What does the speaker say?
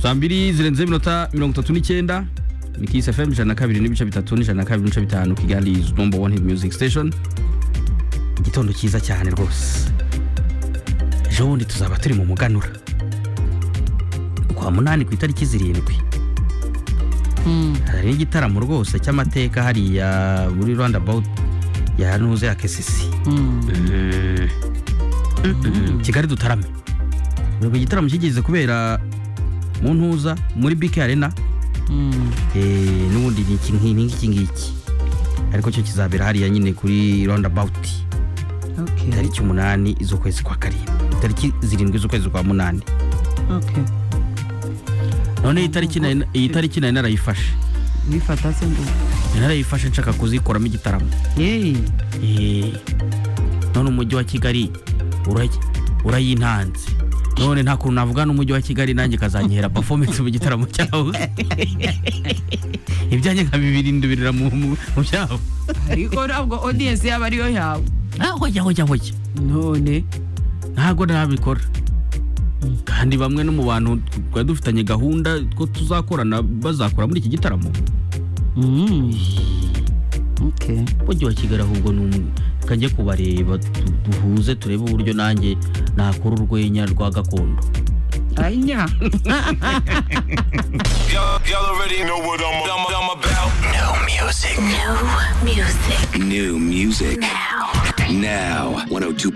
saa mbiri zirenze iminota mirongo itatu n'icyenda ni kisi fm ijana na kabiri n'ibice bitatu n'ijana na kabiri n'ibice bitanu kigali is number one hit music station igitondo cyiza cyane rwose ejo bundi tuzaba turi mu muganura kwa munani ku itariki zirindwi hari n'igitaramo rwose cy'amateka hariya muri roundabout ya ntuze ya kesisi Mm. Mm. kigali dutarame ubwo igitaramo kigeze kubera mu ntuza muri bike arena Eh, n'ubundi ni iki nki- ni iki ngiki ariko cyo kizabera hariya nyine kuri roundabout Okay. tariki umunani iz'ukwezi kwa karindwi tariki zirindwi z'ukwezi kwa munani Okay. none iyi tariki nari- iyi tariki nari narayifashe Wifata se ngo. Nari narayifashe nshaka kuzikoramo igitaramo Hey. Eh, none umujyi wa kigali urayi- urayintanze none nta kuntu navuga n'umujyi wa kigali nanjye kazanyihera performance mu gitaramo cyawo ibyanjye nkabibirindurira mu mu- mu byabo Ariko ntabwo audience yaba ariyo yawe. Ah, hoya hoya hoya None. ntabwo nabikora kandi bamwe no mu bantu twari dufitanye gahunda ko tuzakorana bazakora muri iki gitaramo Mm. Okay. umujyi wa kigali ahubwo ni umwe reka njye kubareba tu- duhuze turebe uburyo nanjye nakora urwenya rwa gakondo Anya. Y'all, y'all already know what I'm, I'm, I'm about. Music New music now. now. 102.